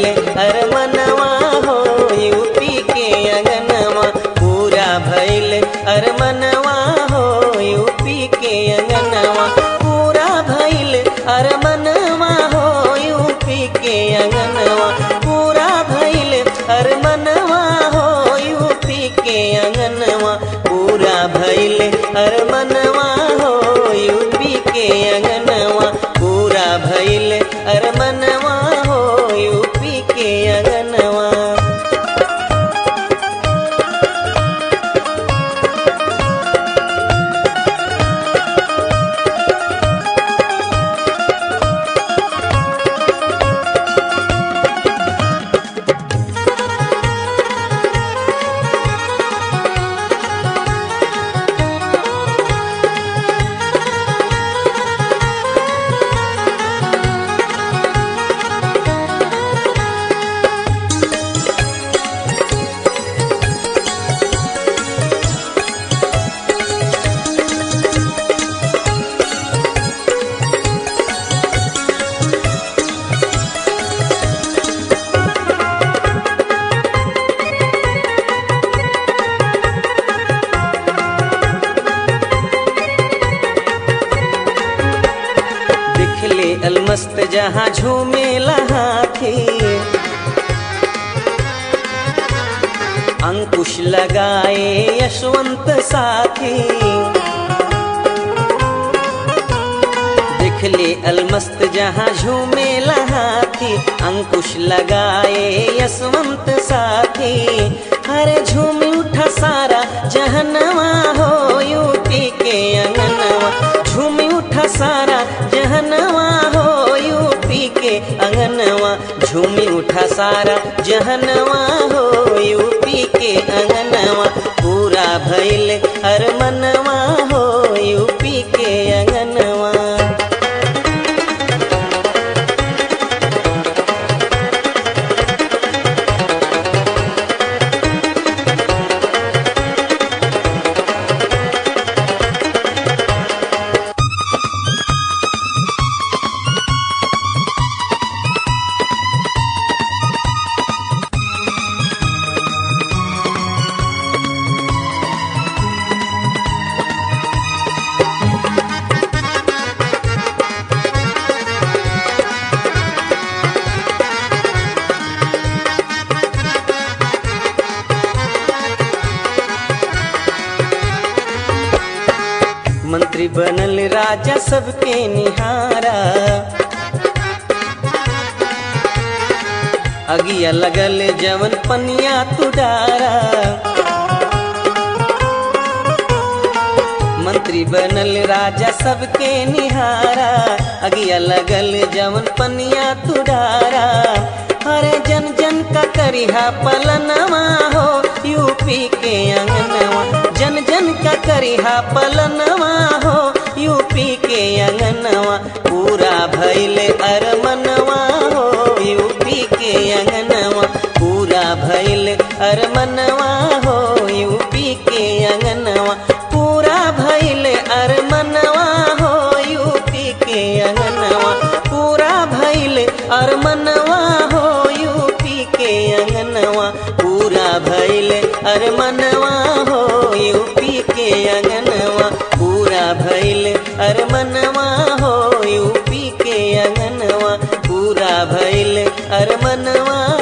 अरमनवा हो यूपी के अंगनवा पूरा भइल अरमनवा हो यूपी के अंगनवा पूरा भइल अरमनवा हो यूपी के अंगनवा पूरा भइल अरमनवा हो यूपी के अंगनवा पूरा भइल अरमनवा हो यूपी के अंगनवा पूरा भइल अरमनवा हो यूपी के अंगनवा दिखले अलमस्त जहाँ झूमे हाथी अंकुश लगाए यशवंत साथी दिखले अलमस्त जहाँ झूमे हाथी अंकुश लगाए यशवंत साथी हरे झूम उठा सारा जहनवा हो यूपी के अंगनवा झूम उठा सारा जहनवा हो यूपी के अंगनवा झूमी उठा सारा जहनवा हो यूपी के अंगनवा पूरा भइल अरमनवा हो यूपी के अंगनवा मंत्री बनल राजा सबके निहारा अगिया लगल जवन पनिया तुडारा मंत्री बनल राजा सबके निहारा अगिया लगल जवन पनिया तुडारा हरे जन जन का करिहा पलनवा हो यूपी के अंगनवा जन जन का करिहा पलनवा हो यूपी के अंगनवा पूरा भइल अरमनवा हो यूपी के अंगनवा पूरा भइल अरमनवा हो यूपी के अंगनवा पूरा भइल अरमनवा हो यूपी के अंगनवा पूरा भइल अरमनवा हो यूपी के अंगनवा पूरा भइल अरमनवा हो यूपी के अंगनवा पूरा भइल अरमनवा हो यूपी के अंगनवा पूरा भइल अरमनवा